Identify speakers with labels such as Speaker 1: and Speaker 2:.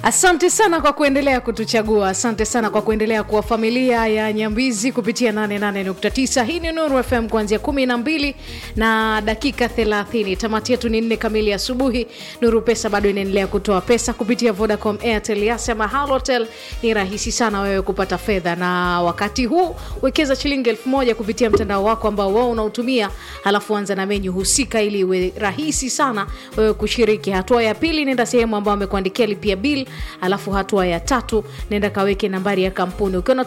Speaker 1: Asante sana kwa kuendelea kutuchagua. Asante sana kwa kuendelea kuwa familia ya Nyambizi kupitia 88.9. Hii ni Nuru FM kuanzia 12 na dakika 30. Tamati yetu ni nne kamili asubuhi. Nuru Pesa bado inaendelea kutoa pesa kupitia Vodacom, Airtel, Yas ama Halotel. Ni rahisi sana wewe kupata fedha, na wakati huu wekeza shilingi elfu moja kupitia mtandao wako ambao wao unautumia, halafu anza na menyu husika ili iwe rahisi sana wewe kushiriki. Hatua ya pili, nenda sehemu ambayo amekuandikia lipia bill alafu hatua ya tatu nenda kaweke nambari ya kampuni ukiwa